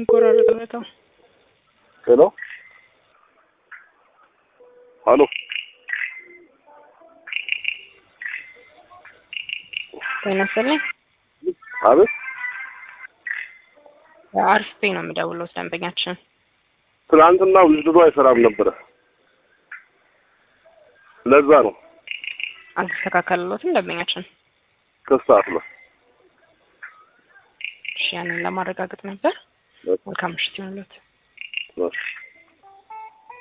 ይቆራረጣል በጣም። ሄሎ ሀሎ ጤና ይስጥልኝ። አቤት አሪፍ ፔ ነው የምደውለው ደንበኛችን ትናንትና ውዝድሮ አይሰራም ነበረ ለዛ ነው አልተስተካከለሎትም ደንበኛችን። ከሰዓት ነው እሺ ያንን ለማረጋገጥ ነበር። መልካም ምሽት ይሁንልዎት። እሺ